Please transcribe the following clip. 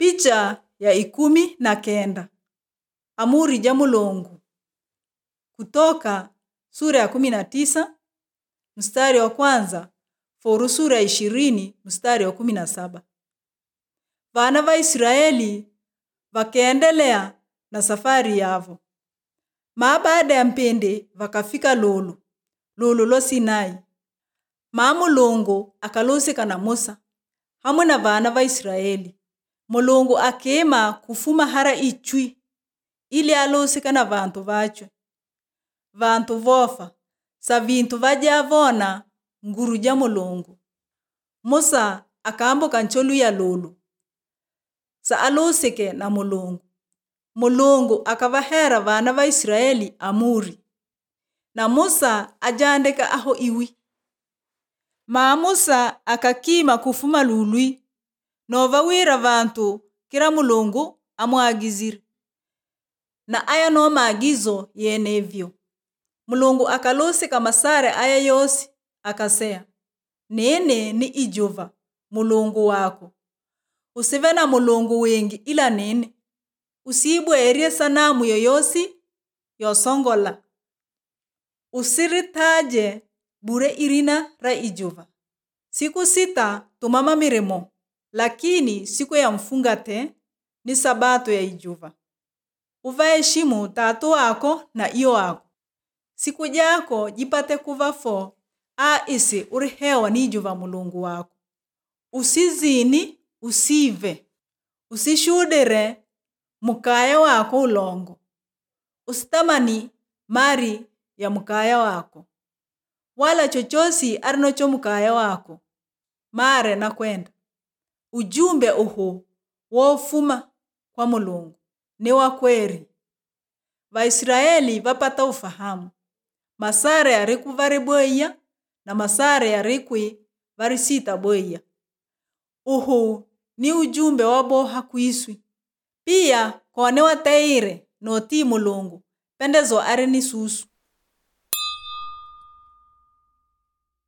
Picha ya ikumi na kenda Amuri ja Mulungu kutoka sura ya kumi na tisa mstari wa kwanza foru sura ya ishirini mstari wa kumi na saba Vana va Israeli vakaendelea na safari yavo maa baada ya mpindi vakafika lulu lulu lo Sinai maa Mulungu akalusika na Musa hamwe na vana va Israeli Mulungu akima kufuma hara ichwi ili alusika na vantu vachwe vantu vofa sa vintu vajavona nguru ja Mulungu Musa akambuka ncholu ya lulu sa alusike na Mulungu Mulungu akavahera vana va Israeli amuri na Musa ajandika aho iwi maa Musa akakima kufuma lului novawira vantu kira Mulungu amwagizire na aya no maagizo yenevyo Mulungu akalusika masare aya yosi akaseya nene ni ijuva Mulungu wako usive na mulungu wingi ila nene usibwerie sanamu yoyosi yosongola usiritaje bure irina ra ijuva siku sita tumama mirimo lakini siku ya mfungate ni sabato ya ijuva uvaheshimu tatu wako na iyo wako siku jako jipate kuva fo a isi urihewa ni ijuva mulungu wako usizini usive usishudire mukaya wako ulongo usitamani mari ya mukaya wako wala chochosi arinocho mukaya wako mare na kwenda ujumbe uhu wofuma kwa mulungu ni wa kweri vaisiraeli vapata ufahamu masare yariku vari bweya na masare yarikwi vari sita bweya uhu ni ujumbe waboha kwiswi pia kone wateire notii mulungu pendezo ari ni susu